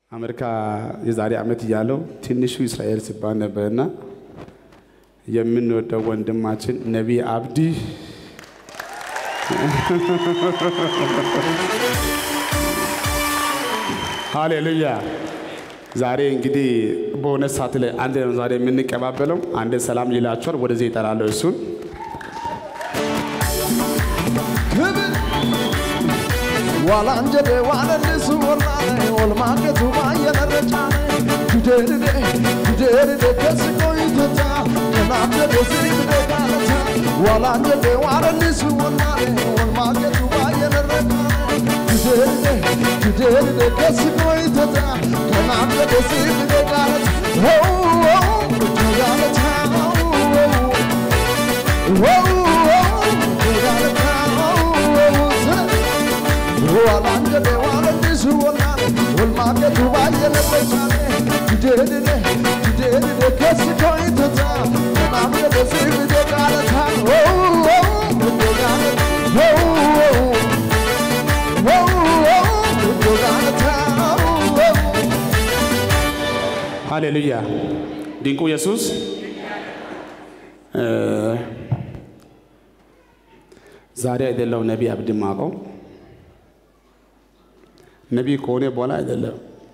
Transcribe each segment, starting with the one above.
አሜሪካ የዛሬ ዓመት እያለው ትንሹ እስራኤል ሲባል ነበርና የምንወደው ወንድማችን ነቢይ አብዲ ሃሌሉያ። ዛሬ እንግዲህ በሆነ ሰዓት ላይ አንድ ነው ዛሬ የምንቀባበለው። አንድ ሰላም ይላችኋል። ወደዚህ ይጠራለሁ እሱን ዋላንጀዴ ዋለልሱ ወላኔ ወልማገቱ ባየነረጫኔ ጁዴርዴ ጁዴርዴ ከስቆይቶታ ከናብደዴ ሲብዴ ጋለታ ዋላንጀዴ ዋለልሱ ወላኔ ወልማገቱ ባየነረጫኔ ጁዴርዴ ጁዴርዴ ከስቆይቶታ ከናብደዴ ሲብዴ ጋለታ ሆው ጋለታ ጋለታ ዋላንጀዴ ዋለልሱ ወላኔ ወልማገቱ ባየነበቻኔ ጁዴድዴ ጁዴድዴ ከስኮይቶታ ከናምደደ ሲብዴ ቃለታ ሃሌሉያ። ድንቁ ኢየሱስ ዛሬ አይደለም ነቢይ አብዲ ማቀው ነቢይ ከሆነ በኋላ አይደለም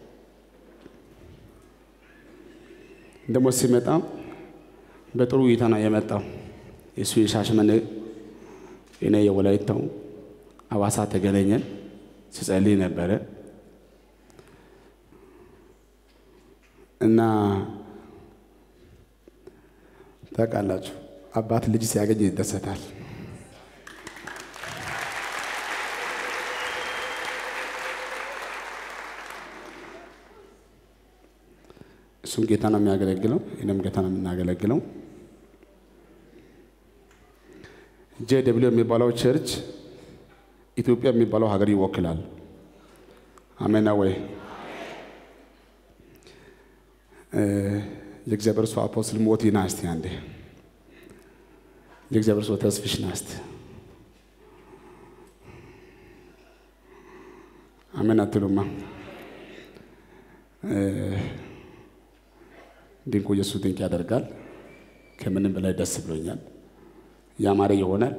ደግሞ ሲመጣ በጥሩ እይታ ነው የመጣው። የእሱ የሻሸመኔ እኔ የወላይታው አዋሳ ተገናኘን። ሲጸልይ ነበረ እና ታውቃላችሁ አባት ልጅ ሲያገኝ ይደሰታል። እሱም ጌታ ነው የሚያገለግለው፣ እኔም ጌታ ነው የምናገለግለው። ጄ ደብሊው የሚባለው ቸርች ኢትዮጵያ የሚባለው ሀገር ይወክላል። አሜና ወይ? የእግዚአብሔር ሰው አፖስትል ሞቲ ና እስቲ አንዴ የእግዚአብሔር ሰው ተስፍሽ ና እስቲ አሜን አትሉማ? ድንቁ ኢየሱስ ድንቅ ያደርጋል። ከምንም በላይ ደስ ብሎኛል። ያማረ ይሆናል።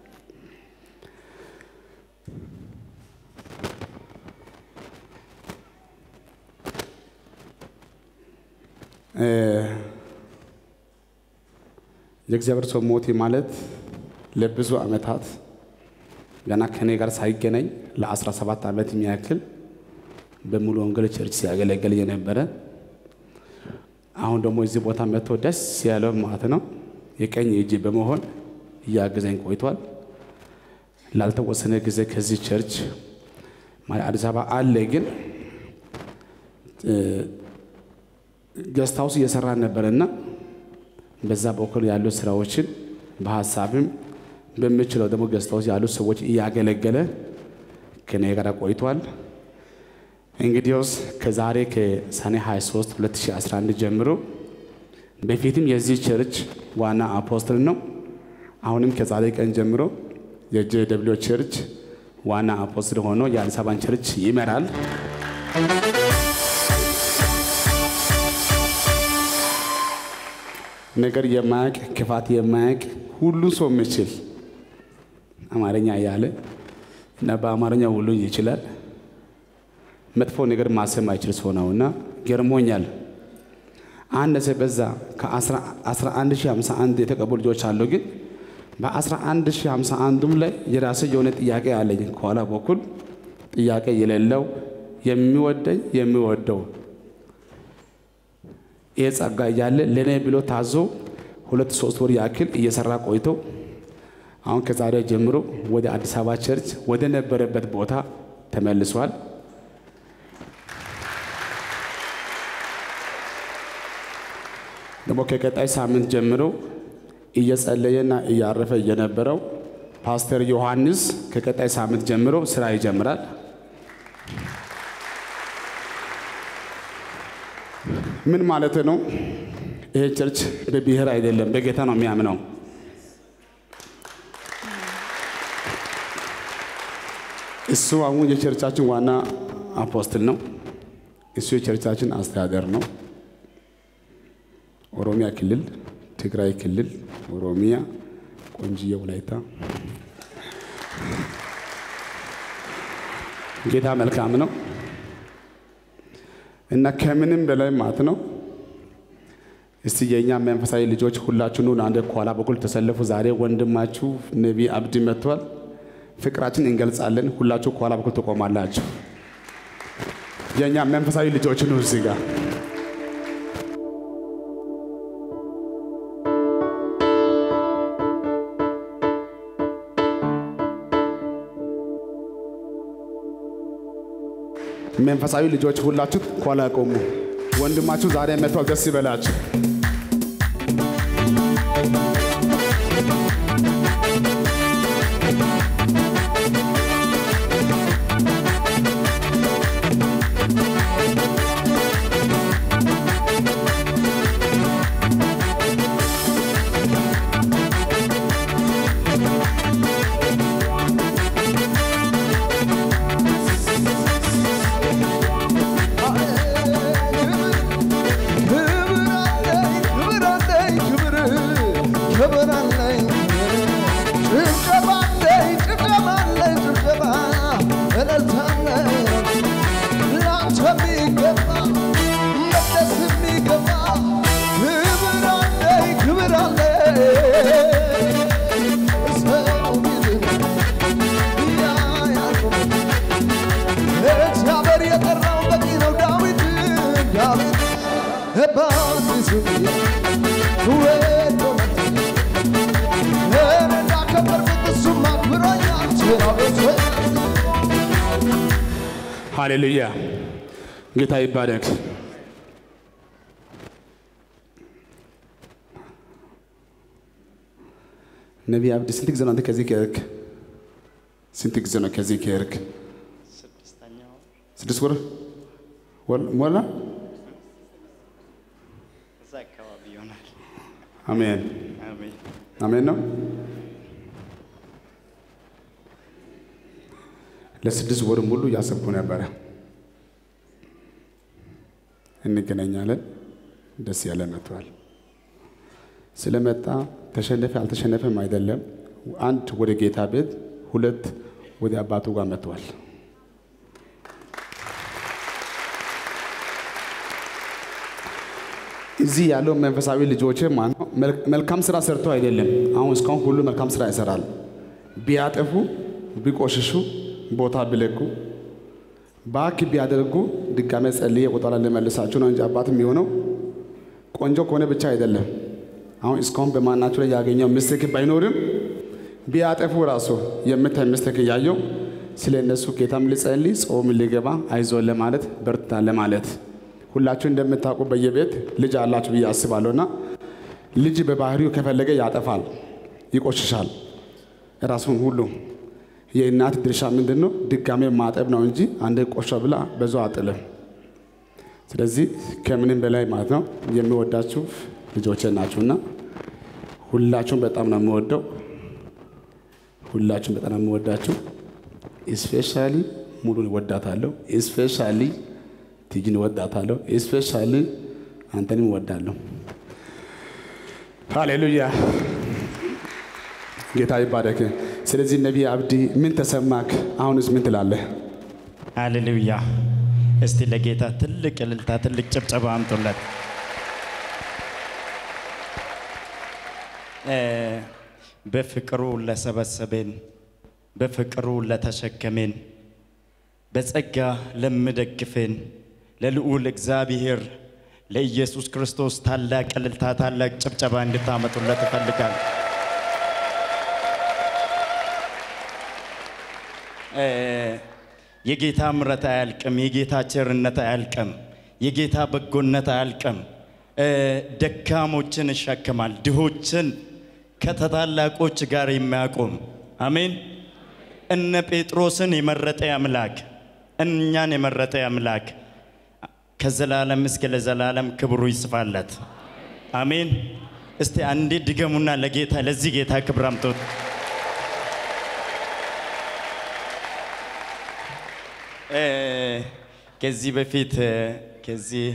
የእግዚአብሔር ሰው ሞቴ ማለት ለብዙ ዓመታት ገና ከኔ ጋር ሳይገናኝ ለ17 ዓመት የሚያክል በሙሉ ወንጌል ቸርች ሲያገለግል የነበረ አሁን ደግሞ እዚህ ቦታ መጥቶ ደስ ያለው ማለት ነው የቀኝ እጅ በመሆን እያገዘኝ ቆይቷል። ላልተወሰነ ጊዜ ከዚህ ቸርች አዲስ አበባ አለ፣ ግን ገስት ሃውስ እየሰራ ነበርና በዛ በኩል ያሉ ስራዎችን በሀሳብም በምችለው ደግሞ ገስት ሃውስ ያሉ ሰዎች እያገለገለ ከኔ ጋር ቆይቷል። እንግዲያውስ ከዛሬ ከሰኔ 23 2011 ጀምሮ በፊትም የዚህ ቸርች ዋና አፖስትል ነው። አሁንም ከዛሬ ቀን ጀምሮ የጄ ደብሊው ቸርች ዋና አፖስትል ሆኖ የአዲስ አበባን ቸርች ይመራል። ነገር የማያውቅ ክፋት የማያውቅ ሁሉ ሰው የሚችል አማርኛ እያለ እና በአማርኛ ሁሉ ይችላል። መጥፎ ነገር ማሰብ ማይችል ሰው ነውና ገርሞኛል። አነሰ በዛ ከ11051 የተቀቡ ልጆች አሉ። ግን በ11051ም ላይ የራሴ የሆነ ጥያቄ አለኝ። ከኋላ በኩል ጥያቄ የሌለው የሚወደኝ የሚወደው ይህ ጸጋ እያለ ለእኔ ብሎ ታዞ ሁለት ሶስት ወር ያክል እየሰራ ቆይቶ አሁን ከዛሬ ጀምሮ ወደ አዲስ አበባ ቸርች ወደ ነበረበት ቦታ ተመልሷል። ደግሞ ከቀጣይ ሳምንት ጀምሮ እየጸለየና እያረፈ የነበረው ፓስተር ዮሐንስ ከቀጣይ ሳምንት ጀምሮ ስራ ይጀምራል። ምን ማለት ነው? ይሄ ቸርች በብሔር አይደለም፣ በጌታ ነው የሚያምነው። እሱ አሁን የቸርቻችን ዋና አፖስትል ነው። እሱ የቸርቻችን አስተዳደር ነው። ኦሮሚያ ክልል፣ ትግራይ ክልል፣ ኦሮሚያ፣ ቆንጅዬ ወላይታ። ጌታ መልካም ነው እና ከምንም በላይ ማለት ነው። እስቲ የእኛ መንፈሳዊ ልጆች ሁላችሁ ኑ አንድ ከኋላ በኩል ተሰለፉ። ዛሬ ወንድማችሁ ነቢይ አብዲ መጥቷል። ፍቅራችን እንገልጻለን። ሁላችሁ ከኋላ በኩል ትቆማላችሁ። የእኛ መንፈሳዊ ልጆች ኑ እዚህ ጋር መንፈሳዊ ልጆች ሁላችሁ ከኋላ ቆሙ። ወንድማችሁ ዛሬ መጥቷል። ደስ ይበላችሁ። እግዚአብሔር የጠራው በቂ ነው። ዳዊት ዳዊት በአዲሱ ወዶ እኔ እንዳከበርኩት እሱም አክብሮኛል። ዳዊት ሃሌሉያ ጌታ ይባረክ። ነቢይ አብዲ ስንት ጊዜ ነው አንተ ከዚህ ከሄድክ? ስንት ጊዜ ነው ከዚህ ከሄድክ? ስድስተኛው ስድስት ወር ወር- ሞላ። እዛ አካባቢ ይሆናል። አሜን አሜን። አሜን ነው። ለስድስት ወር ሙሉ እያሰብኩ ነበረ። እንገናኛለን። ደስ ያለ መጥቷል። ስለመጣ ተሸነፈ አልተሸነፈም አይደለም። አንድ ወደ ጌታ ቤት፣ ሁለት ወደ አባቱ ጋር መጥቷል። እዚህ ያለው መንፈሳዊ ልጆች ማነው? መልካም ስራ ሰርተው አይደለም። አሁን እስካሁን ሁሉ መልካም ስራ ይሰራል። ቢያጠፉ፣ ቢቆሽሹ፣ ቦታ ቢለቁ፣ ባክ ቢያደርጉ ድጋሜ ጸልዬ ቁጠራ ልመልሳችሁ ነው እንጂ አባት የሚሆነው ቆንጆ ከሆነ ብቻ አይደለም። አሁን እስካሁን በማናቸው ላይ ያገኘው ምስክ ባይኖርም ቢያጠፉ ራሱ የምታይ ምስክ እያየው ስለ እነሱ ጌታም ልጸልይ ጾም ሊገባ አይዞን ለማለት በርታ ለማለት ሁላችሁ እንደምታውቁ በየቤት ልጅ አላችሁ ብዬ አስባለሁና ልጅ በባህሪው ከፈለገ ያጠፋል፣ ይቆሽሻል ራሱን ሁሉ። የእናት ድርሻ ምንድን ነው? ድጋሜ ማጠብ ነው እንጂ አንድ ቆሻ ብላ በዛ አጥልም። ስለዚህ ከምንም በላይ ማለት ነው የሚወዳችሁ ልጆቼ ናችሁና ሁላችሁም በጣም ነው የምወደው። ሁላችሁም በጣም ነው የምወዳችሁ። ስፔሻሊ ሙሉን እወዳታለሁ። ስፔሻሊ ቲጂን እወዳታለሁ። ስፔሻሊ አንተንም እወዳለሁ። ሃሌሉያ ጌታ ይባረክ። ስለዚህ ነቢይ አብዲ ምን ተሰማክ? አሁንስ ምን ትላለህ? ሃሌሉያ። እስቲ ለጌታ ትልቅ እልልታ፣ ትልቅ ጭብጨባ አምጡለት። እ በፍቅሩ ለሰበሰበን፣ በፍቅሩ ለተሸከመን፣ በጸጋ ለምደግፈን ለልዑል እግዚአብሔር ለኢየሱስ ክርስቶስ ታላቅ እልልታ፣ ታላቅ ጭብጨባ እንድታመጡለት እፈልጋለሁ። እ የጌታ ምሕረት አያልቅም። የጌታ ቸርነት አያልቅም። የጌታ በጎነት አያልቅም። እ ደካሞችን ይሸከማል፣ ድሆችን ከታላላቆች ጋር የሚያቆም አሜን። እነ ጴጥሮስን የመረጠ አምላክ እኛን የመረጠ አምላክ ከዘላለም እስከ ለዘላለም ክብሩ ይስፋለት። አሜን። እስቲ አንዴ ድገሙና ለጌታ ለዚህ ጌታ ክብር አምጡት። እ ከዚህ በፊት እ፣ ከዚህ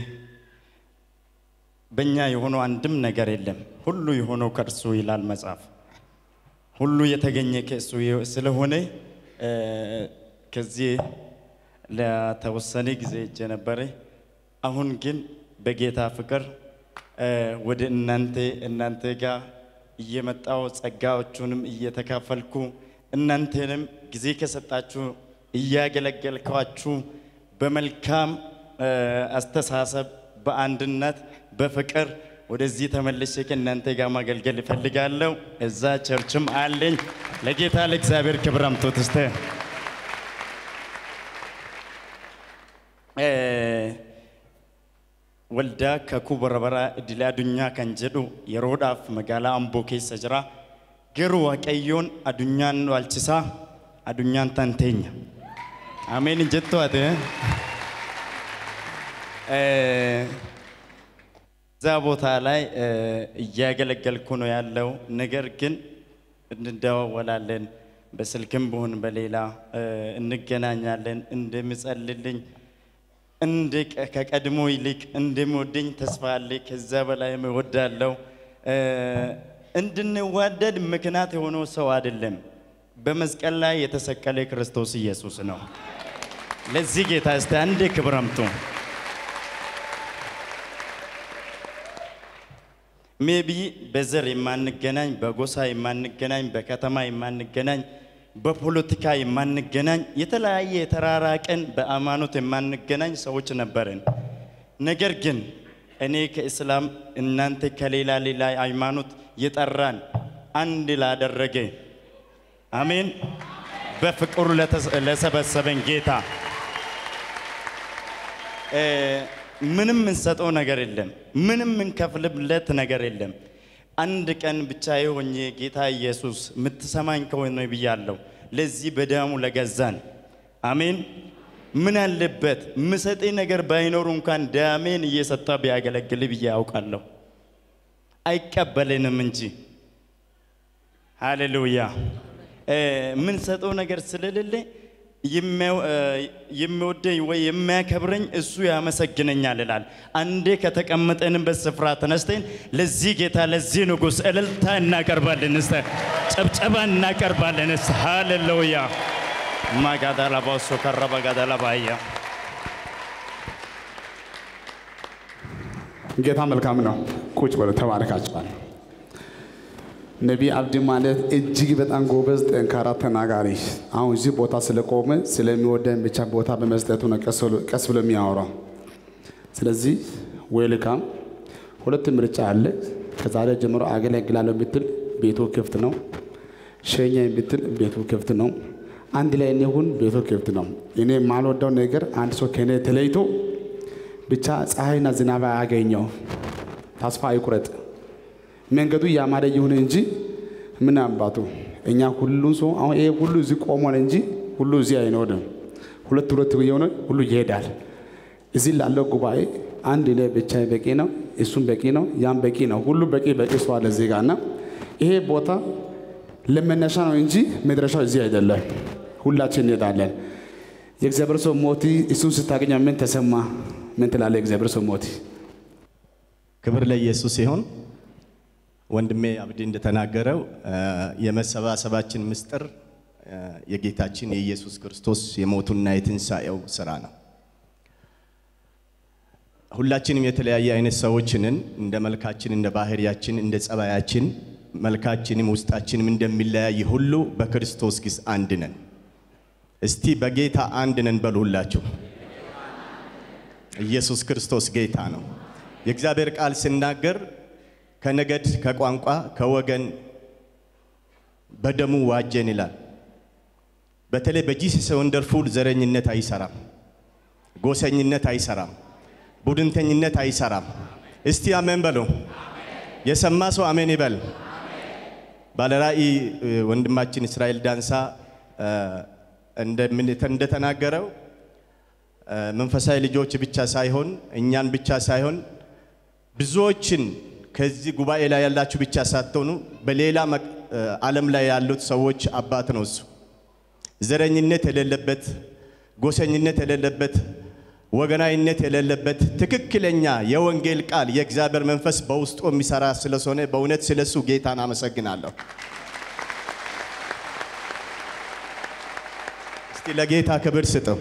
በእኛ የሆነው አንድም ነገር የለም፣ ሁሉ የሆነው ከእርሱ ይላል መጽሐፍ። ሁሉ የተገኘ ከእሱ የ- ስለሆነ እ፣ ከዚህ ለተወሰነ ጊዜ እጄ ነበረ። አሁን ግን በጌታ ፍቅር እ፣ ወደ እናንተ እናንተ ጋር እየመጣው ጸጋዎቹንም እየተካፈልኩ እናንተንም ጊዜ ከሰጣችሁ እያገለገልኳችሁ በመልካም እ፣ አስተሳሰብ በአንድነት በፍቅር ወደዚህ ተመልሼ ከእናንተ ጋር ማገልገል እፈልጋለሁ። እዛ ቸርችም አለኝ። ለጌታ ለእግዚአብሔር ክብር አምጡት እስተ waldaa kakuu barabaraa idilee addunyaa kan jedhu yeroodhaaf magaalaa amboo keessa jira garuu waaqayyoon addunyaan nu alchisaa addunyaan tan teenya ameen hin jettu ati eh? Eh, እዛ ቦታ ላይ እ፣ እያገለገልኩ ነው ያለው። ነገር ግን እንደዋወላለን፣ በስልክም ቢሆን በሌላ እ፣ እንገናኛለን። እንደምጸልልኝ እንደ ቀ- ከቀድሞ ይልቅ እንደሚወደኝ ተስፋ አለ። ከዛ በላይ እወዳለሁ። እ፣ እንድንዋደድ ምክንያት የሆነው ሰው አይደለም፣ በመስቀል ላይ የተሰቀለ ክርስቶስ ኢየሱስ ነው። ለዚህ ጌታ እስቲ አንዴ ክብር አምጡ። ሜቢ በዘር የማንገናኝ፣ በጎሳ የማንገናኝ፣ በከተማ የማንገናኝ፣ በፖለቲካ የማንገናኝ፣ የተለያየ የተራራቀን በሃይማኖት የማንገናኝ ሰዎች ነበርን። ነገር ግን እኔ ከእስላም እናንተ ከሌላ ሌላ ሃይማኖት የጠራን አንድ ላደረገ አሜን፣ በፍቅሩ ለተስ- ለሰበሰበን ጌታ እ፣ ምንም እንሰጠው ነገር የለም። ምንም እንከፍልለት ነገር የለም። አንድ ቀን ብቻ የሆኜ ጌታ ኢየሱስ የምትሰማኝ ከሆነ ብያለሁ። ለዚህ በደሙ ለገዛን አሜን። ምን አለበት ምሰጤ ነገር ባይኖሩ እንኳን ደሜን እየሰጠ ቢያገለግል ብዬ ያውቃለሁ። አይቀበልንም እንጂ ሃሌሉያ። እ፣ የምንሰጠው ነገር ስለሌለ የሚያው- እ፣ የሚወደኝ ወይ የሚያከብረኝ እሱ ያመሰግነኛል ይላል። አንዴ ከተቀመጠንበት ስፍራ ተነስተን ለዚህ ጌታ ለዚህ ንጉሥ እልልታ እናቀርባለን፣ እስተ ጨብጨባ እናቀርባለን። እስተ ሃሌሉያ ማጋዳላባሶ ከረባ ጋዳላባያ ጌታ መልካም ነው። ቁጭ በሉ፣ ተባረካችኋል። ነቢይ አብዲ ማለት እጅግ በጣም ጎበዝ፣ ጠንካራ ተናጋሪ። አሁን እዚህ ቦታ ስለቆመ ስለሚወደን ብቻ ቦታ በመስጠቱ ነው ቀስ ብሎ- ቀስ ብሎ የሚያወራው። ስለዚህ ዌልካም። ሁለት ምርጫ አለ። ከዛሬ ጀምሮ አገለግላለሁ ብትል ቤቱ ክፍት ነው። ሸኛ ብትል ቤቱ ክፍት ነው። አንድ ላይ እንሁን፣ ቤቱ ክፍት ነው። እኔ የማልወደው ነገር አንድ ሰው ከኔ ተለይቶ ብቻ ፀሐይና ዝናብ አያገኘው፣ ተስፋ አይቁረጥ። መንገዱ ያማረ ይሁን እንጂ ምን አባቱ እኛ ሁሉ ሰው አሁን ይሄ ሁሉ እዚህ ቆሟል እንጂ ሁሉ እዚህ አይኖርም። ሁለት ሁለት የሆነ ሁሉ ይሄዳል። እዚህ ላለው ጉባኤ አንድ ላይ ብቻ በቂ ነው፣ እሱም በቂ ነው፣ ያም በቂ ነው። ሁሉ በቂ በቂ ሰው አለ እዚህ ጋር እና ይሄ ቦታ ለመነሻ ነው እንጂ መድረሻው እዚህ አይደለም። ሁላችን እንሄዳለን። የእግዚአብሔር ሰው ሞቲ እሱን ስታገኘ ምን ተሰማ? ምን ትላለህ? የእግዚአብሔር ሰው ሞቲ ክብር ለኢየሱስ ሲሆን ወንድሜ አብዲ እንደተናገረው እ፣ የመሰባሰባችን ምስጢር እ፣ የጌታችን የኢየሱስ ክርስቶስ የሞቱና የትንሣኤው ስራ ነው። ሁላችንም የተለያየ አይነት ሰዎችንን እንደ መልካችን፣ እንደ ባህሪያችን፣ እንደ ጸባያችን መልካችንም ውስጣችንም እንደሚለያይ ሁሉ በክርስቶስ ግን አንድ ነን። እስቲ በጌታ አንድ ነን በሉ ሁላችሁ። ኢየሱስ ክርስቶስ ጌታ ነው። የእግዚአብሔር ቃል ሲናገር ከነገድ፣ ከቋንቋ፣ ከወገን በደሙ ዋጀን ይላል። በተለይ በጂሰስ ወንደርፉል ዘረኝነት አይሰራም፣ ጎሰኝነት አይሰራም፣ ቡድንተኝነት አይሰራም። እስቲ አሜን በሉ። የሰማ ሰው አሜን ይበል። ባለራእይ እ፣ ወንድማችን እስራኤል ዳንሳ እ፣ እንደምን- እንደተናገረው እ፣ መንፈሳዊ ልጆች ብቻ ሳይሆን እኛን ብቻ ሳይሆን ብዙዎችን ከዚህ ጉባኤ ላይ ያላችሁ ብቻ ሳትሆኑ በሌላ መቅ- እ፣ ዓለም ላይ ያሉት ሰዎች አባት ነው እሱ። ዘረኝነት የሌለበት፣ ጎሰኝነት የሌለበት፣ ወገናዊነት የሌለበት ትክክለኛ የወንጌል ቃል የእግዚአብሔር መንፈስ በውስጡ የሚሰራ ስለሆነ በእውነት ስለሱ ጌታን አመሰግናለሁ። እስቲ ለጌታ ክብር ስጠው።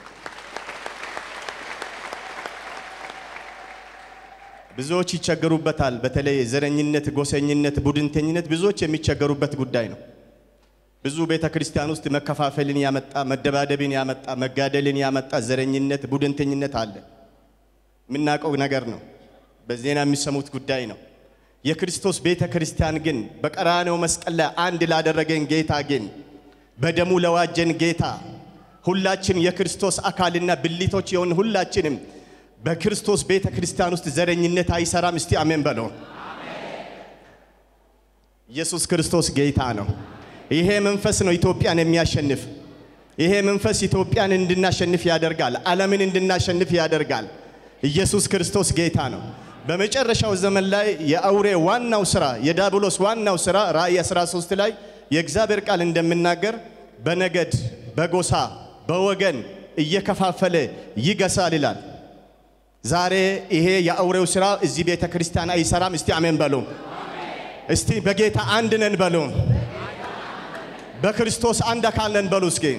ብዙዎች ይቸገሩበታል። በተለይ ዘረኝነት፣ ጎሰኝነት፣ ቡድንተኝነት ብዙዎች የሚቸገሩበት ጉዳይ ነው። ብዙ ቤተ ክርስቲያን ውስጥ መከፋፈልን ያመጣ፣ መደባደብን ያመጣ፣ መጋደልን ያመጣ ዘረኝነት፣ ቡድንተኝነት አለ። የምናውቀው ነገር ነው። በዜና የሚሰሙት ጉዳይ ነው። የክርስቶስ ቤተ ክርስቲያን ግን በቀራንዮ መስቀል ላይ አንድ ላደረገን ጌታ ግን በደሙ ለዋጀን ጌታ ሁላችን የክርስቶስ አካልና ብልቶች የሆን ሁላችንም በክርስቶስ ቤተ ክርስቲያን ውስጥ ዘረኝነት አይሰራም። እስቲ አሜን በለው። ኢየሱስ ክርስቶስ ጌታ ነው። ይሄ መንፈስ ነው ኢትዮጵያን የሚያሸንፍ። ይሄ መንፈስ ኢትዮጵያን እንድናሸንፍ ያደርጋል። ዓለምን እንድናሸንፍ ያደርጋል። ኢየሱስ ክርስቶስ ጌታ ነው። በመጨረሻው ዘመን ላይ የአውሬ ዋናው ስራ የዳብሎስ ዋናው ስራ ራእይ 13 ላይ የእግዚአብሔር ቃል እንደምናገር በነገድ በጎሳ በወገን እየከፋፈለ ይገሳል ይላል። ዛሬ ይሄ የአውሬው ስራ እዚህ ቤተ ክርስቲያን አይሰራም። እስቲ አሜን በሉ። እስቲ በጌታ አንድ ነን በሉ። በክርስቶስ አንድ አካል ነን በሉ። እስኪ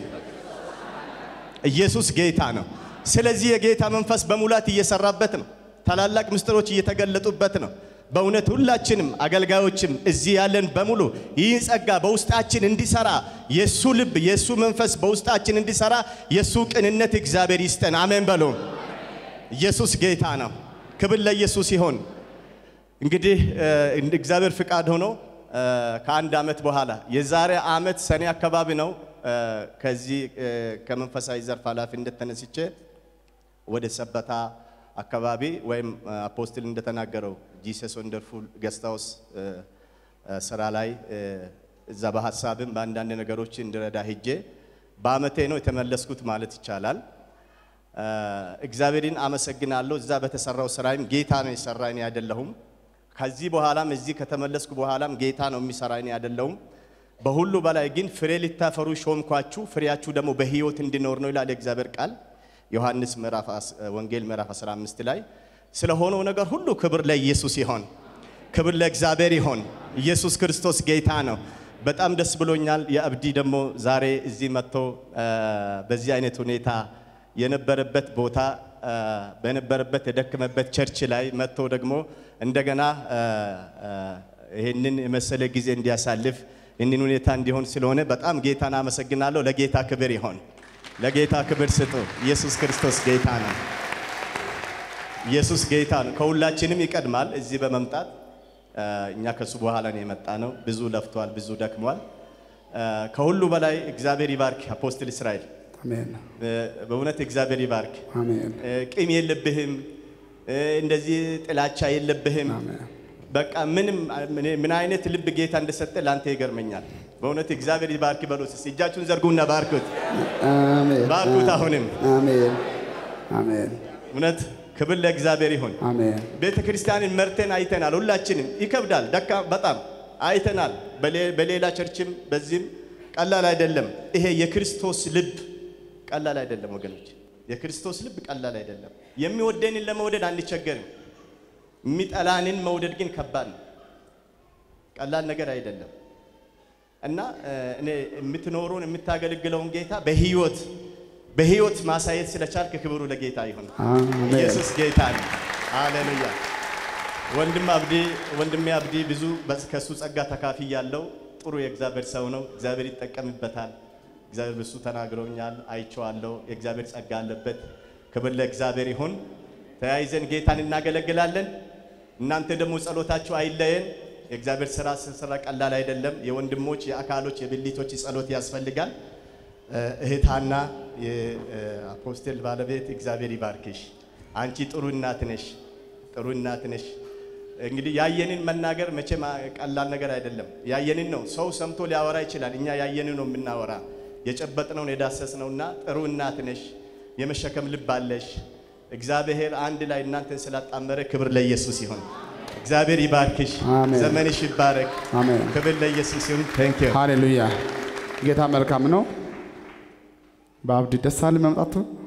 ኢየሱስ ጌታ ነው። ስለዚህ የጌታ መንፈስ በሙላት እየሰራበት ነው። ታላላቅ ምስጢሮች እየተገለጡበት ነው። በእውነት ሁላችንም አገልጋዮችም እዚህ ያለን በሙሉ ይህ ጸጋ በውስጣችን እንዲሰራ የእሱ ልብ የእሱ መንፈስ በውስጣችን እንዲሰራ የእሱ ቅንነት እግዚአብሔር ይስጠን። አሜን በሉ። ኢየሱስ ጌታ ነው። ክብር ለኢየሱስ ይሆን። እንግዲህ እንደ እግዚአብሔር ፍቃድ ሆኖ ከአንድ ዓመት በኋላ የዛሬ ዓመት ሰኔ አካባቢ ነው ከዚህ ከመንፈሳዊ ዘርፍ ኃላፊነት ተነስቼ ወደ ሰበታ አካባቢ ወይም አፖስትል እንደተናገረው ጂሰስ ወንደርፉል ገስታውስ ስራ ላይ እዛ በሀሳብም በአንዳንድ ነገሮች እንድረዳ ሄጄ በአመቴ ነው የተመለስኩት ማለት ይቻላል። እግዚአብሔርን አመሰግናለሁ። እዛ በተሰራው ስራይም ጌታ ነው የሰራ እኔ አይደለሁም። ከዚህ በኋላም እዚህ ከተመለስኩ በኋላም ጌታ ነው የሚሰራ እኔ አይደለሁም። በሁሉ በላይ ግን ፍሬ ልታፈሩ ሾምኳችሁ፣ ፍሬያችሁ ደግሞ በህይወት እንዲኖር ነው ይላል የእግዚአብሔር ቃል ዮሐንስ ምዕራፍ ወንጌል ምዕራፍ 15 ላይ ስለሆነው ነገር ሁሉ ክብር ለኢየሱስ ይሆን፣ ክብር ለእግዚአብሔር ይሆን። ኢየሱስ ክርስቶስ ጌታ ነው። በጣም ደስ ብሎኛል። የአብዲ ደግሞ ዛሬ እዚህ መጥቶ በዚህ አይነት ሁኔታ የነበረበት ቦታ በነበረበት የደከመበት ቸርች ላይ መጥቶ ደግሞ እንደገና ይህንን የመሰለ ጊዜ እንዲያሳልፍ ይህንን ሁኔታ እንዲሆን ስለሆነ በጣም ጌታን አመሰግናለሁ። ለጌታ ክብር ይሆን። ለጌታ ክብር ስጡ። ኢየሱስ ክርስቶስ ጌታ ነው። ኢየሱስ ጌታ ነው። ከሁላችንም ይቀድማል። እዚህ በመምጣት እኛ ከሱ በኋላ ነው የመጣ ነው። ብዙ ለፍቷል፣ ብዙ ደክሟል። ከሁሉ በላይ እግዚአብሔር ይባርክ አፖስትል እስራኤል። አሜን በእውነት እግዚአብሔር ይባርክ። አሜን ቂም የለብህም፣ እንደዚህ ጥላቻ የለብህም። አሜን። በቃ ምንም ምን አይነት ልብ ጌታ እንደሰጠ ለአንተ ይገርመኛል። በእውነት እግዚአብሔር ይባርክ በሉት። እስኪ እጃችሁን ዘርጉና ባርኩት፣ አሜን ባርኩት። አሁንም አሜን አሜን እውነት ክብር ለእግዚአብሔር ይሁን። አሜን ቤተ ክርስቲያንን መርተን አይተናል። ሁላችንም ይከብዳል፣ ደካ በጣም አይተናል። በሌ- በሌላ ቸርችም በዚህም ቀላል አይደለም። ይሄ የክርስቶስ ልብ ቀላል አይደለም ወገኖች፣ የክርስቶስ ልብ ቀላል አይደለም። የሚወደንን ለመውደድ አንቸገርም። የሚጠላንን መውደድ ግን ከባድ ነው። ቀላል ነገር አይደለም እና እ፣ እኔ የምትኖረውን የምታገለግለውን ጌታ በህይወት በህይወት ማሳየት ስለቻልክ ክብሩ ለጌታ ይሁን። አሜን ኢየሱስ ጌታ ነው። ሃሌሉያ። ወንድም አብዲ ወንድሜ አብዲ ብዙ በስ- ከሱ ጸጋ ተካፊ ያለው ጥሩ የእግዚአብሔር ሰው ነው። እግዚአብሔር ይጠቀምበታል። እግዚአብሔር በሱ ተናግሮኛል፣ አይቼዋለሁ። የእግዚአብሔር ጸጋ አለበት። ክብር ለእግዚአብሔር ይሁን። ተያይዘን ጌታን እናገለግላለን። እናንተ ደግሞ ጸሎታችሁ አይለየን። የእግዚአብሔር ስራ ስንሰራ ቀላል አይደለም። የወንድሞች የአካሎች የብልቶች ጸሎት ያስፈልጋል። እህታና የአፖስትል ባለቤት እግዚአብሔር ይባርክሽ። አንቺ ጥሩ እናት ነሽ፣ ጥሩ እናት ነሽ። እንግዲህ ያየንን መናገር መቼም ቀላል ነገር አይደለም። ያየንን ነው ሰው ሰምቶ ሊያወራ ይችላል። እኛ ያየንን ነው የምናወራ፣ የጨበጥነውን የዳሰስነውና ጥሩ እናት ነሽ፣ የመሸከም ልብ አለሽ። እግዚአብሔር አንድ ላይ እናንተን ስላጣመረ ክብር ለኢየሱስ ይሁን። እግዚአብሔር ይባርክሽ፣ አሜን። ዘመንሽ ይባረክ። አሜን ክብር ለኢየሱስ ይሁን። ቴንክ ዩ ሃሌሉያ ጌታ መልካም ነው። በአብዲ ደስ አለ መምጣቱ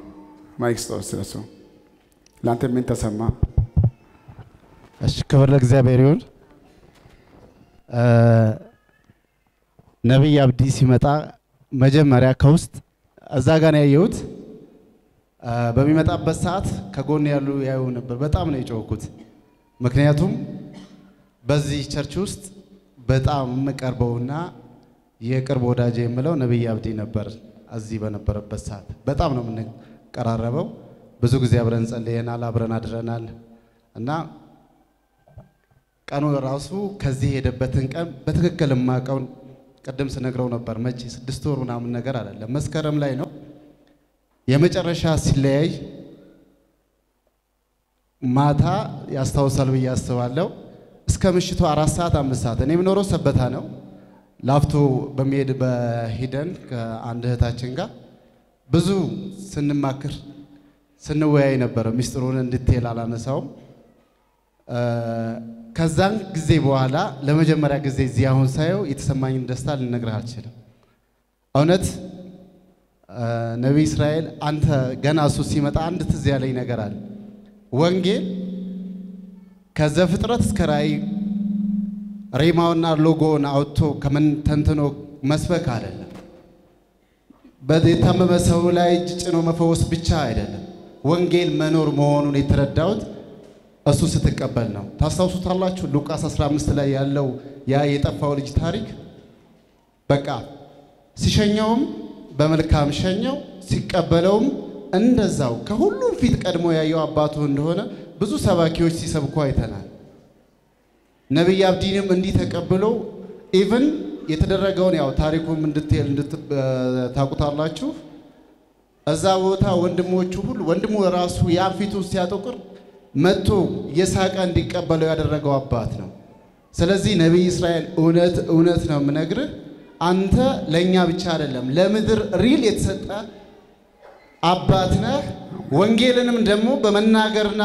ማይክ ስጠው ስለሱ ለአንተ ምን ተሰማ? እሺ ክብር ለእግዚአብሔር ይሁን። እ፣ ነቢይ አብዲ ሲመጣ መጀመሪያ ከውስጥ እዛ ጋር ነው ያየሁት። እ፣ በሚመጣበት ሰዓት ከጎን ያሉ ያዩ ነበር። በጣም ነው የጮህኩት። ምክንያቱም በዚህ ቸርች ውስጥ በጣም የምቀርበውና የቅርብ ወዳጅ የምለው ነቢይ አብዲ ነበር። እዚህ በነበረበት ሰዓት በጣም ነው የምንቀራረበው። ብዙ ጊዜ አብረን ጸልየናል፣ አብረን አድረናል እና ቀኑ ራሱ ከዚህ የሄደበትን ቀን በትክክል የማውቀውን ቅድም ስነግረው ነበር። መቼ ስድስት ወር ምናምን ነገር አይደለም፣ መስከረም ላይ ነው የመጨረሻ ሲለያይ ማታ ያስታውሳል ብዬ አስባለሁ። እስከ ምሽቱ አራት ሰዓት አምስት ሰዓት እኔ የምኖረው ሰበታ ነው። ላፍቶ በሚሄድ በሂደን ከአንድ እህታችን ጋር ብዙ ስንማክር ስንወያይ ነበረ። ሚስጥሩን እንድትል አላነሳውም። እ፣ ከዛን ጊዜ በኋላ ለመጀመሪያ ጊዜ እዚህ አሁን ሳየው የተሰማኝን ደስታ ልነግርህ አልችልም። እውነት እ፣ ነቢይ እስራኤል አንተ ገና እሱ ሲመጣ አንድ ትዝ ያለኝ ነገር አለ። ወንጌል ከዘፍጥረት እስከ ራእይ ሬማውና ሎጎውን አውጥቶ ከምን ተንትኖ መስበክ አይደለም። የታመመ ሰው ላይ እጅ ጭኖ መፈወስ ብቻ አይደለም። ወንጌል መኖር መሆኑን የተረዳሁት እሱ ስትቀበል ነው። ታስታውሱታላችሁ ሉቃስ 15 ላይ ያለው ያ የጠፋው ልጅ ታሪክ በቃ ሲሸኘውም በመልካም ሸኘው፣ ሲቀበለውም እንደዛው ከሁሉም ፊት ቀድሞ ያየው አባቱ እንደሆነ ብዙ ሰባኪዎች ሲሰብኩ አይተናል። ነቢይ አብዲንም እንዲህ ተቀብሎ ኢቭን የተደረገውን ያው ታሪኩም እንድትል እንድታውቁታላችሁ እዛ ቦታ ወንድሞቹ ሁሉ ወንድሙ ራሱ ያን ፊቱን ሲያጠቁር መጥቶ የሳቀ እንዲቀበለው ያደረገው አባት ነው። ስለዚህ ነቢይ እስራኤል እውነት እውነት ነው የምነግርህ፣ አንተ ለእኛ ብቻ አይደለም ለምድር ሪል የተሰጠ አባት ነህ። ወንጌልንም ደግሞ በመናገርና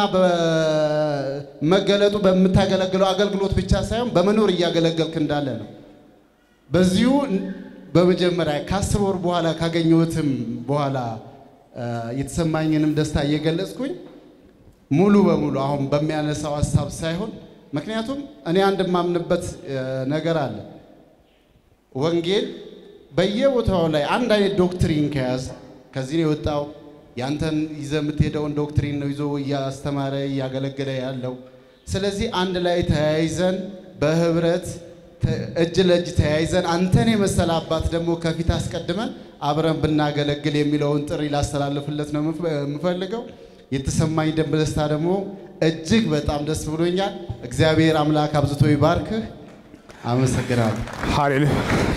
በመገለጡ በምታገለግለው አገልግሎት ብቻ ሳይሆን በመኖር እያገለገልክ እንዳለ ነው። በዚሁ በመጀመሪያ ከአስር ወር በኋላ ካገኘሁትም በኋላ እ፣ የተሰማኝንም ደስታ እየገለጽኩኝ ሙሉ በሙሉ አሁን በሚያነሳው ሀሳብ ሳይሆን ምክንያቱም እኔ አንድ የማምንበት እ፣ ነገር አለ። ወንጌል በየቦታው ላይ አንድ አይነት ዶክትሪን ከያዝ ከዚህ ነው የወጣው ያንተን ይዘህ የምትሄደውን ዶክትሪን ነው ይዞ እያስተማረ እያገለገለ ያለው። ስለዚህ አንድ ላይ ተያይዘን በህብረት ተ- እጅ ለእጅ ተያይዘን አንተን የመሰለ አባት ደግሞ ከፊት አስቀድመን አብረን ብናገለግል የሚለውን ጥሪ ላስተላልፍለት ነው የምፍ- የምፈልገው። የተሰማኝ ደንብ ደስታ ደግሞ እጅግ በጣም ደስ ብሎኛል። እግዚአብሔር አምላክ አብዝቶ ይባርክህ። አመሰግናለሁ። ሃሌሉያ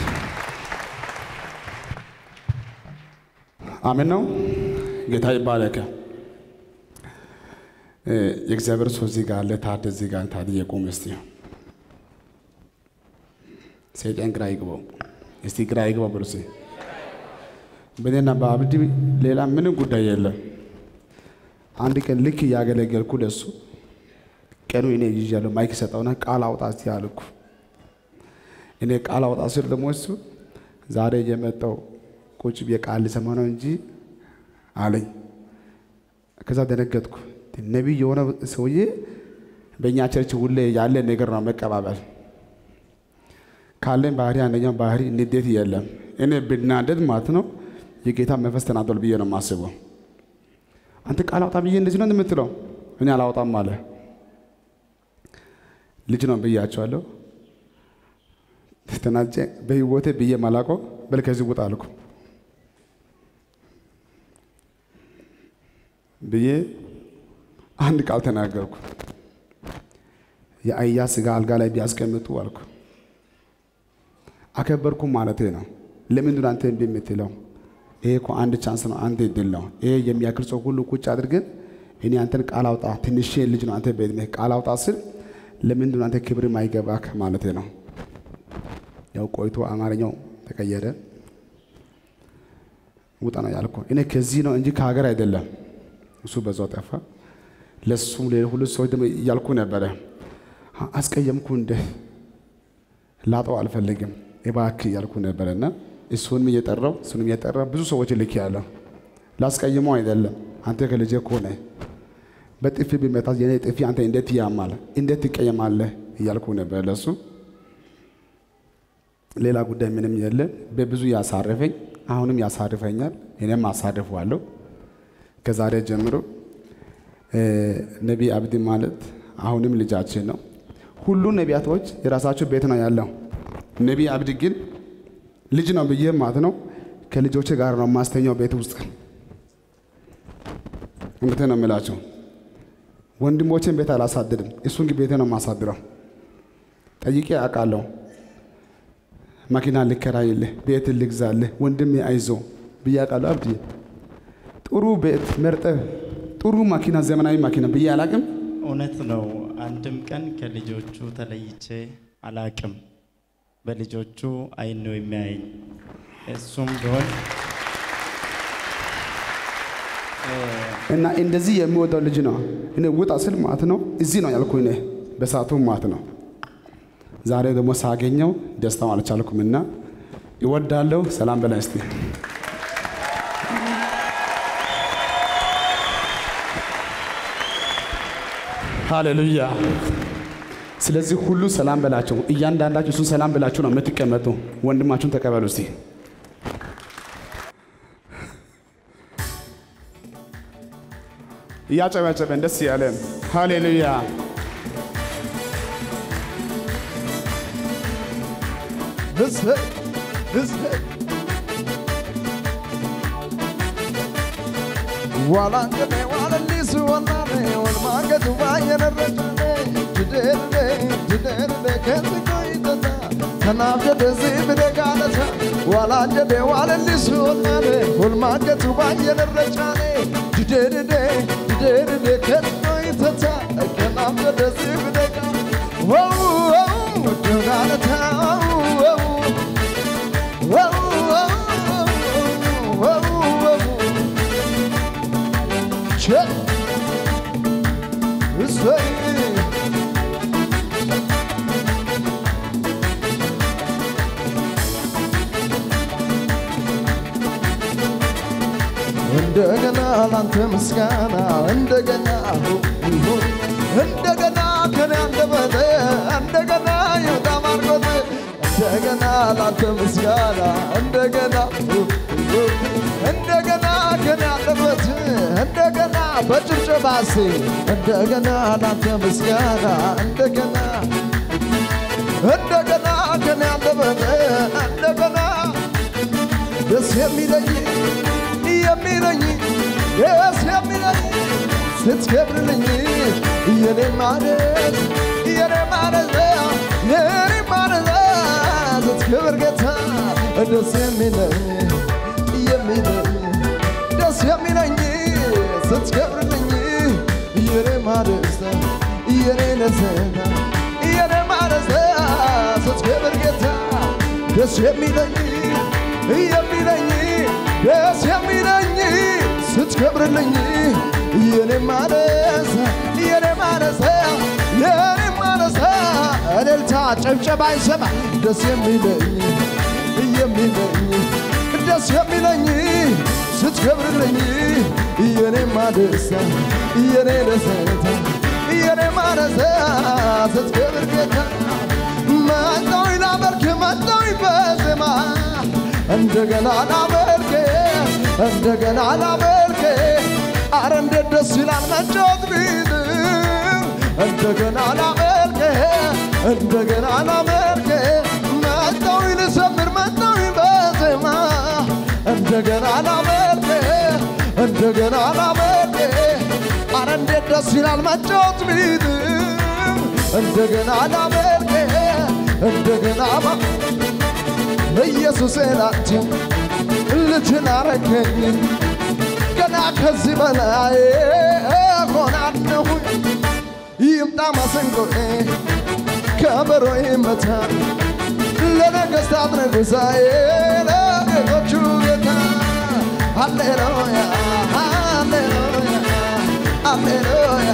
አሜን ነው። ጌታ ይባረክ። እ፣ የእግዚአብሔር ሰው እዚህ ጋር አለ። ታድ እዚህ ጋር ታድ የቆም እስቲ ሰይጣን ግራ ይግባው። እስቲ ግራ ይግባው ብሎ እስቲ በእኔና በአብዲ ሌላ ምንም ጉዳይ የለም። አንድ ቀን ልክ እያገለገልኩ ለሱ ቀኑ እኔ ይዣለሁ ማይክ ሰጠውና ቃል አውጣ እስቲ አልኩ። እኔ ቃል አውጣ ስል ደግሞ እሱ ዛሬ የመጣው ቁጭ ብዬ ቃል ልሰማ ነው እንጂ አለኝ። ከዛ ደነገጥኩ። ነቢይ የሆነ ሰውዬ በእኛ ቸርች ሁሌ ያለ ነገር ነው መቀባበል። ካለን ባህሪ አንደኛው ባህሪ ንዴት የለም። እኔ ብናደድ ማለት ነው የጌታ መንፈስ ተናዷል ብዬ ነው የማስበው። አንተ ቃል አውጣ ብዬ እንደዚህ ነው የምትለው፣ እኔ አላውጣም አለ። ልጅ ነው ብያቸዋለሁ። ተናጀ በህይወቴ ብዬ ማላቆ በል ከዚህ ውጣ አልኩ ብዬ አንድ ቃል ተናገርኩ። የአህያ ስጋ አልጋ ላይ ቢያስቀምጡ አልኩ። አከበርኩ ማለቴ ነው። ለምንድን ነው አንተ እምቢ የምትለው? ይሄ እኮ አንድ ቻንስ ነው፣ አንድ እድል ነው። ይሄ የሚያክል ሰው ሁሉ ቁጭ አድርገን እኔ አንተን ቃል አውጣ፣ ትንሽ ልጅ ነው አንተ በዕድሜ ቃል አውጣ ስል ለምንድን ነው አንተ ክብር ማይገባክ ማለቴ ነው። ያው ቆይቶ አማርኛው ተቀየረ። ውጣ ነው ያልኩ። እኔ ከዚህ ነው እንጂ ከሀገር አይደለም። እሱ በዛው ጠፋ። ለሱም ሌላ ሁሉ ሰዎች ደግሞ እያልኩ ነበረ። አስቀየምኩ እንደ ላጠው አልፈልግም እባክህ እያልኩ ነበረና እሱንም እየጠራው እሱንም እየጠራ ብዙ ሰዎች ልክ ያለው ላስቀይመው አይደለም አንተ ከልጄ እኮ ነህ። በጥፊ ቢመታት የኔ ጥፊ አንተ እንዴት ያማል? እንዴት ትቀየማለህ? እያልኩ ነበር ለሱ። ሌላ ጉዳይ ምንም የለም። በብዙ ያሳረፈኝ አሁንም ያሳርፈኛል፣ እኔም አሳርፈዋለሁ። ከዛሬ ጀምሮ እ፣ ነቢይ አብዲ ማለት አሁንም ልጃችን ነው። ሁሉ ነቢያቶች የራሳቸው ቤት ነው ያለው። ነቢይ አብዲ ግን ልጅ ነው ብዬ ማለት ነው ከልጆቼ ጋር ነው ማስተኛው ቤት ውስጥ። እውነቴን ነው የምላቸው። ወንድሞቼን ቤት አላሳድድም፣ እሱን ግን ቤቴ ነው የማሳድረው። ጠይቄ አውቃለሁ። መኪና ልከራይልህ፣ ቤት ልግዛልህ፣ ወንድሜ አይዞ ብዬ አውቃለሁ። አብዲ ጥሩ ቤት መርጠህ ጥሩ መኪና፣ ዘመናዊ መኪና ብዬ አላቅም። እውነት ነው። አንድም ቀን ከልጆቹ ተለይቼ አላቅም። በልጆቹ አይን ነው የሚያየኝ። እሱም ቢሆን እና እንደዚህ የሚወደው ልጅ ነው። እኔ ውጣ ስል ማለት ነው እዚህ ነው ያልኩ እኔ በሰዓቱ ማለት ነው። ዛሬ ደግሞ ሳገኘው ደስታው አልቻልኩም እና ይወዳለሁ። ሰላም በላይ እስቲ ሃሌሉያ። ስለዚህ ሁሉ ሰላም በላቸው። እያንዳንዳችሁ እሱን ሰላም ብላችሁ ነው የምትቀመጡ። ወንድማችሁን ተቀበሉ እስቲ። እያጨበጨበን ደስ ያለን ሃሌሉያ። እሰይ እሰይ ዋላንገኔ ዋለሊሱ ወናኔ ወልማገቱ ባየነረጫኔ ድደርዴ ድደርዴ ከንቆይተታ ከናፍ ጀደዚ ብደጋለታ ዋላንጀዴ ዋለሊሱ ወናኔ ወልማገቱ ባየነረጫኔ ድደርዴ ድደርዴ ከንቆይተታ ከናፍ ጀደዚ ብደጋ ወው ወው ደጋለታ ወው ወው ወው ወው Check. This way. እንደገና ላንተ ምስጋና እንደገና ይሁን እንደገና ከኔ አንደበት እንደገና ይውጣ ማርቆት እንደገና ላንተ ምስጋና እንደገና እንደገና ከኔ አንደበት እንደገና በጭብጨባ እስቲ እንደገና ላንተ ምስጋና እንደገና እንደገና ከኔ አንደበት እንደገና ደስ የሚለኝ የሚለኝ ደስ የሚለኝ ስትከብርልኝ የኔ ማለት የኔ ማለት የኔ ማለት ስትከብር ጌታ ደስ የሚለኝ የሚለኝ ደስ የሚለኝ ስትከብርልኝ የኔ ማለት የኔ ደስታ የኔ ማለት ስትከብር ጌታ ደስ የሚለኝ የሚለኝ ደስ የሚለኝ ስትከብርልኝ የኔ ማነስ የኔ ማነስ የኔ ማነስ እልልታ ጨብጨባ ይሰማ ደስ የሚለኝ የሚለኝ ደስ የሚለኝ ስትከብርልኝ የኔ ማደስ የኔ ደስታ የኔ ማነስ ስትከብር ጌታ መጣዊ ላመልክ መጣዊ በዜማ እንደገና ላመልክ እንደገና ላመልክ አረ እንዴት ደስ ይላል መጫወት ቢት እንደገና ላመልክ እንደገና ላመልክ መጣዊ ልዘምር መጣዊ በዜማ እንደገና ላመልክ እንደገና ላመልክ አረ እንዴት ደስ ይላል መጫወት ቢት እንደገና ላመልክ እንደገና ማ ኢየሱስ ላንተ ልጅን አረገኝ ገና ከዚህ በላይ ሆናለሁ ይምጣ ማሰንቆዬ ከበሮ ይመታ ለነገሥታት ንጉሣዬ ለጌቶቹ ጌታ ሃሌሉያ ሃሌሉያ ሃሌሉያ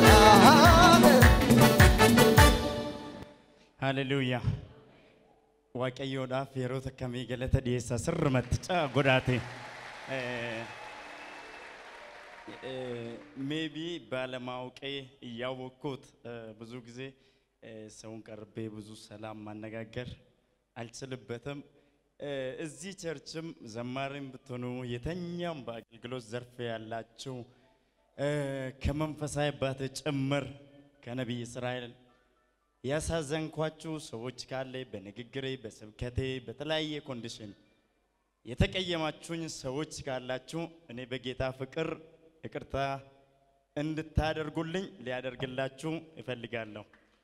ሃሌሉያ waaqayyoodhaaf yeroo takkamii galata dhiyeessa sirrumatti caa godhaate ሜቢ ባለማወቄ እያወቅኩት እ፣ ብዙ ጊዜ እ፣ ሰውን ቀርቤ ብዙ ሰላም ማነጋገር አልችልበትም። እ፣ እዚህ ቸርችም ዘማሪም ብትሆኑ የተኛም በአገልግሎት ዘርፍ ያላችሁ እ፣ ከመንፈሳዊ አባት ጭምር ከነቢይ እስራኤል ያሳዘንኳችሁ ሰዎች ካለ በንግግሬ፣ በስብከቴ፣ በተለያየ ኮንዲሽን የተቀየማችሁኝ ሰዎች ካላችሁ እኔ በጌታ ፍቅር ይቅርታ እንድታደርጉልኝ ሊያደርግላችሁ እፈልጋለሁ።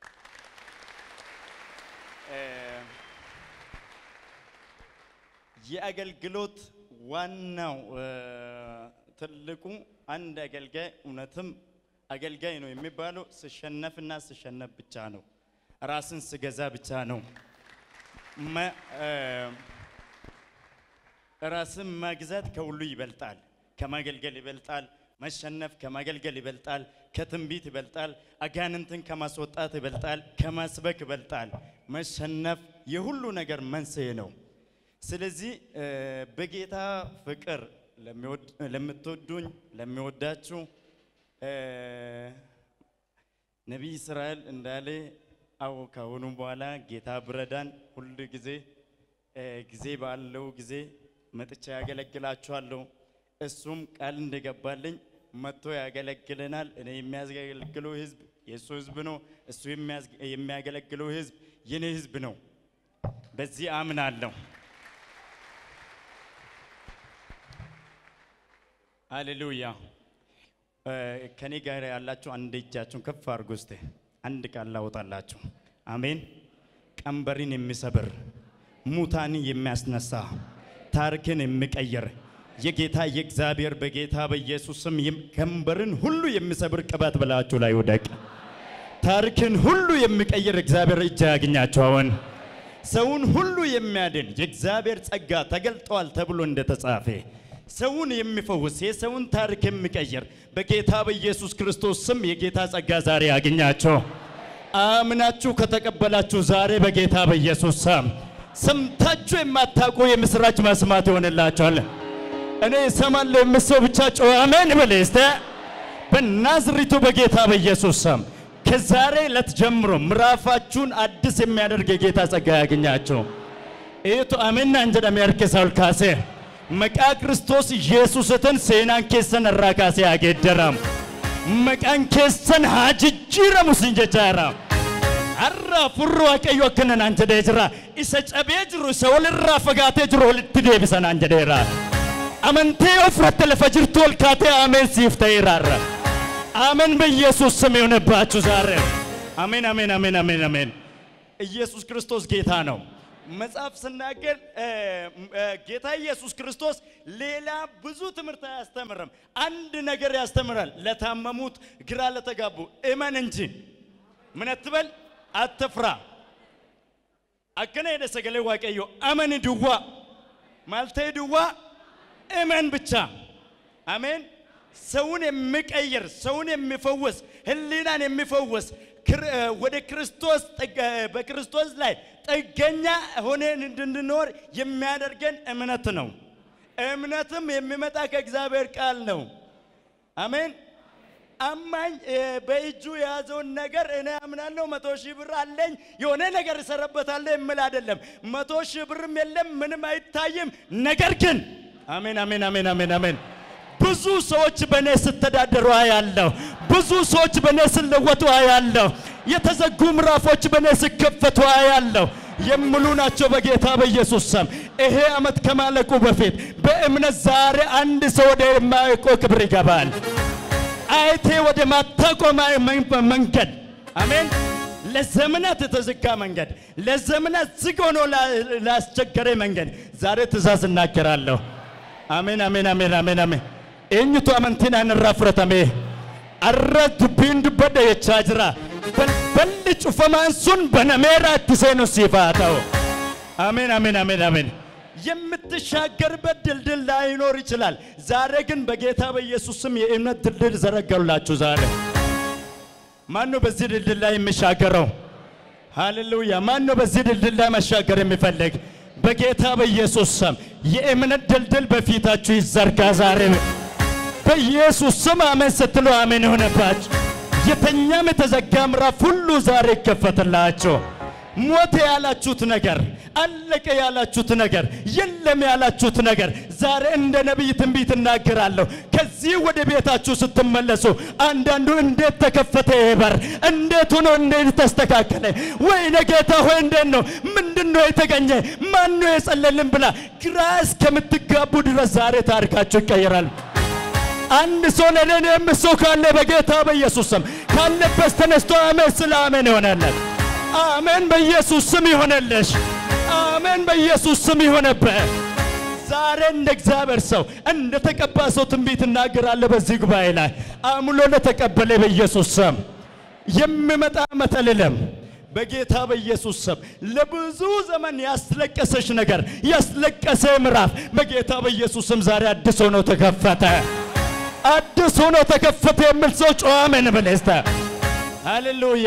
እ፣ የአገልግሎት ዋናው እ፣ ትልቁ አንድ አገልጋይ እውነትም አገልጋይ ነው የሚባለው ስሸነፍና ስሸነፍ ብቻ ነው። ራስን ስገዛ ብቻ ነው። መ- እ፣ ራስን መግዛት ከሁሉ ይበልጣል። ከማገልገል ይበልጣል። መሸነፍ ከማገልገል ይበልጣል። ከትንቢት ይበልጣል። አጋንንትን ከማስወጣት ይበልጣል። ከማስበክ ይበልጣል። መሸነፍ የሁሉ ነገር መንስኤ ነው። ስለዚህ እ፣ በጌታ ፍቅር ለሚወድ- ለምትወዱኝ ለሚወዳችሁ እ፣ ነቢይ እስራኤል እንዳለ አዎ ከአሁኑ በኋላ ጌታ ብረዳን ሁል ጊዜ እ፣ ጊዜ ባለው ጊዜ መጥቻ ያገለግላችኋለሁ። እሱም ቃል እንደገባልኝ መጥቶ ያገለግለናል። እኔ የሚያገለግለው ህዝብ የእሱ ህዝብ ነው። እሱ የሚያዝ- የሚያገለግለው ህዝብ የኔ ህዝብ ነው። በዚህ አምናለሁ። ሃሌሉያ። እ፣ ከኔ ጋር ያላችሁ አንድ እጃችሁን ከፍ አድርጉ እስቲ። አንድ ቃል ላውጣላችሁ። አሜን። ቀንበሪን የሚሰብር ሙታንን የሚያስነሳ ታሪክን የሚቀይር የጌታ የእግዚአብሔር በጌታ በኢየሱስ ስም የም- ቀንበርን ሁሉ የሚሰብር ቅባት በላችሁ ላይ ውደቅ። ታሪክን ሁሉ የሚቀይር እግዚአብሔር እጅ ያግኛችሁ። አሁን ሰውን ሁሉ የሚያድን የእግዚአብሔር ጸጋ ተገልጧል ተብሎ እንደተጻፈ ሰውን የሚፈውስ የሰውን ታሪክ የሚቀይር በጌታ በኢየሱስ ክርስቶስ ስም የጌታ ጸጋ ዛሬ ያግኛቸው። አምናችሁ ከተቀበላችሁ ዛሬ በጌታ በኢየሱስ ስም ሰምታችሁ የማታውቁ የምስራች መስማት ይሆንላችኋል። እኔ እሰማለሁ የምሰው ብቻ ጮኸ አሜን በል እስቲ። በናዝሪቱ በጌታ በኢየሱስ ስም ከዛሬ ዕለት ጀምሮ ምዕራፋችሁን አዲስ የሚያደርግ የጌታ ጸጋ ያገኛችሁ። ኢቱ አሜን አንጀዳም ያርከሳል ካሴ መቃ ክርስቶስ ኢየሱስትን ሴናን ኬሰን እራ ካሴ ያጌደራም መቃን ኬሰን ሀጅጅረሙ ሲንጀቻራ አራ ፉሩ ዋቀዮ akkana naan jedhee jira isa cabee jiru isa walirraa fagaatee jiru walitti deebisa naan jedheera amantee ofirratti lafa jirtu ol kaatee ameen siif ta'eeraarra አሜን በኢየሱስ ስም የሆነባችሁ ዛሬ አሜን አሜን አሜን አሜን አሜን ኢየሱስ ክርስቶስ ጌታ ነው መጽሐፍ ስናገር እ፣ እ፣ ጌታ ኢየሱስ ክርስቶስ ሌላ ብዙ ትምህርት አያስተምርም አንድ ነገር ያስተምራል ለታመሙት ግራ ለተጋቡ እመን እንጂ ምን አትበል አትፍራ አከነ ሄደ ሰገሌ ዋቀዮ አመን ድዋ ማልቴ ድዋ እመን ብቻ አሜን ሰውን የሚቀይር ሰውን የሚፈውስ ህሊናን የሚፈውስ ክር- እ፣ ወደ ክርስቶስ ጥግ- እ፣ በክርስቶስ ላይ ጥገኛ ሆነን እንድንኖር የሚያደርገን እምነት ነው እምነትም የሚመጣ ከእግዚአብሔር ቃል ነው አሜን አማኝ እ፣ በእጁ የያዘውን ነገር እኔ አምናለሁ መቶ ሺህ ብር አለኝ የሆነ ነገር እሰራበታለሁ የምል አይደለም። መቶ ሺህ ብርም የለም ምንም አይታይም። ነገር ግን አሜን አሜን አሜን አሜን አሜን ብዙ ሰዎች በእኔ ስተዳደሩ አያለሁ። ብዙ ሰዎች በእኔ ስለወጡ አያለሁ። የተዘጉ ምዕራፎች በእኔ ሲከፈቱ አያለሁ። የምሉ ናቸው በጌታ በኢየሱስ ስም። ይሄ ዓመት ከማለቁ በፊት በእምነት ዛሬ አንድ ሰው ወደ የማያውቀው ክብር ይገባል። አይቴ ወደ ማታቆም መንገድ አሜን። ለዘመናት የተዘጋ መንገድ፣ ለዘመናት ዝግ ሆኖ ላ- ላስቸገረ መንገድ ዛሬ ትእዛዝ እናገራለሁ። አሜን አሜን አሜን አሜን አሜን eenyutu amantiin aan irraa fudhatame arra dubbiin dubbadha jechaa jira balballi cufamaan sun banameera itti seenu siif haa ta'u አሜን አሜን አሜን አሜን የምትሻገርበት ድልድል ላይኖር ይችላል። ዛሬ ግን በጌታ በኢየሱስ ስም የእምነት ድልድል ዘረጋላችሁ። ዛሬ ማን ነው በዚህ ድልድል ላይ የሚሻገረው? ሃሌሉያ! ማን ነው በዚህ ድልድል ላይ መሻገር የሚፈልግ? በጌታ በኢየሱስ ስም የእምነት ድልድል በፊታችሁ ይዘርጋ ዛሬ በኢየሱስ ስም አሜን ስትሉ አሜን ይሆነባችሁ። የተኛም የተዘጋ ምዕራፍ ሁሉ ዛሬ ይከፈትላችሁ። ሞተ ያላችሁት ነገር፣ አለቀ ያላችሁት ነገር፣ የለም ያላችሁት ነገር ዛሬ እንደ ነቢይ ትንቢት እናገራለሁ። ከዚህ ወደ ቤታችሁ ስትመለሱ አንዳንዱ እንዴት ተከፈተ ይሄ በር፣ እንዴት ሆኖ እንዴት ተስተካከለ፣ ወይኔ ጌታ ሆይ እንዴት ነው ምንድን ነው የተገኘ ማን ነው የጸለልን ብላ ግራ እስከምትጋቡ ድረስ ዛሬ ታሪካችሁ ይቀየራል። አንድ ሰው ለኔ የምሰው ካለ በጌታ በኢየሱስ ስም ካለበት ተነስቶ አሜን ስለ አሜን ይሆነለት። አሜን በኢየሱስ ስም ይሆነልሽ። አሜን በኢየሱስ ስም ይሆነብህ። ዛሬ እንደ እግዚአብሔር ሰው እንደ ተቀባ ሰው ትንቢት እናገራለሁ በዚህ ጉባኤ ላይ አምሎ ለተቀበለ በኢየሱስ ስም የሚመጣ ዓመት አልልም። በጌታ በኢየሱስ ስም ለብዙ ዘመን ያስለቀሰሽ ነገር ያስለቀሰ ምዕራፍ በጌታ በኢየሱስ ስም ዛሬ አዲስ ሆኖ ተከፈተ። አዲስ ሆኖ ተከፈተ የሚል ሰው ጮኸ አሜን በል እስቲ። ሃሌሉያ።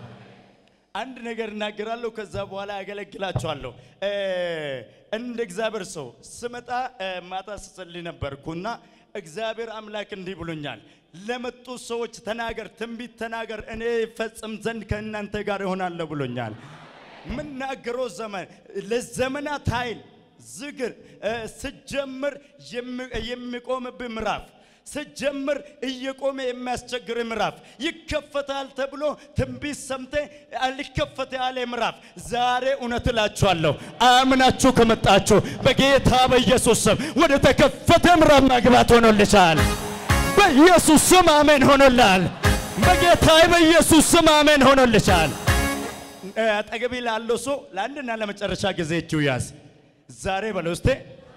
አንድ ነገር እናገራለሁ፣ ከዛ በኋላ ያገለግላችኋለሁ። እ እንደ እግዚአብሔር ሰው ስመጣ እ ማታ ስጸልይ ነበርኩና እግዚአብሔር አምላክ እንዲህ ብሎኛል፣ ለመጡ ሰዎች ተናገር፣ ትንቢት ተናገር፣ እኔ ፈጽም ዘንድ ከእናንተ ጋር እሆናለሁ ብሎኛል። ምናገረው ዘመን ለዘመናት ኃይል ዝግር እ ስጀምር የሚ- የሚቆምብህ ምዕራፍ ስጀምር እየቆመ የሚያስቸግር ምዕራፍ ይከፈታል ተብሎ ትንቢት ሰምተ ሊከፈት ያለ ምዕራፍ ዛሬ እውነት እላችኋለሁ አምናችሁ ከመጣችሁ በጌታ በኢየሱስ ስም ወደ ተከፈተ ምዕራፍ መግባት ሆኖልሻል። በኢየሱስ ስም አሜን ሆኖላል። በጌታ በኢየሱስ ስም አሜን ሆኖልሻል። አጠገቤ ላለው ሰው ለአንድና ለመጨረሻ ጊዜ እጁ ያዝ። ዛሬ በለው እስቴ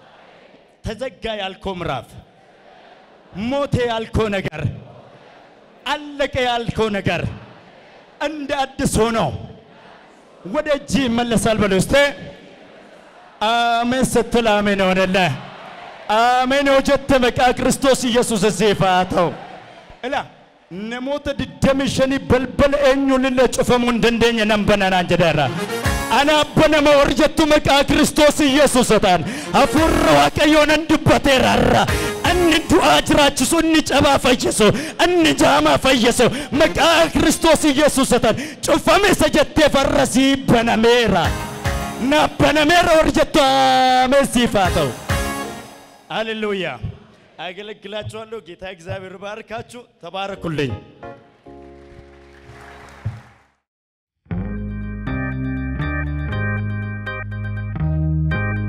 ተዘጋ ያልከው ምዕራፍ ሞቴ ያልከው ነገር አለቀ ያልከው ነገር እንደ አዲስ ሆኖ ወደ እጅ ይመለሳል። በለው እስቴ አሜን ስትል አሜን ሆነልህ። አሜን ሆጀተ መቃ ክርስቶስ ኢየሱስ እሴፋተው እላ ነሞተ ድደምሸኒ በልበል ኤኙልለ ጩፈሙ እንደንደኝ ነንበነና እንጀደራ አናበነመ ወርጀቱ መቃ ክርስቶስ ኢየሱስታን አፉር ዋቀዮነን ድበቴራራ እኒ ዱአ ጅራችሱ እኒ ጨባ ፈየሱ እኒ ጃማ ፈየሱ መቃ ክርስቶስ ኢየሱስታን ጩፈሜ ሰጀቴ ፈረሲ በነሜራ ናበነሜራ ወርጀቱ አሜሲፋተው ሃሌሉያ። አገለግላችኋለሁ። ጌታ እግዚአብሔር ባርካችሁ። ተባረኩልኝ።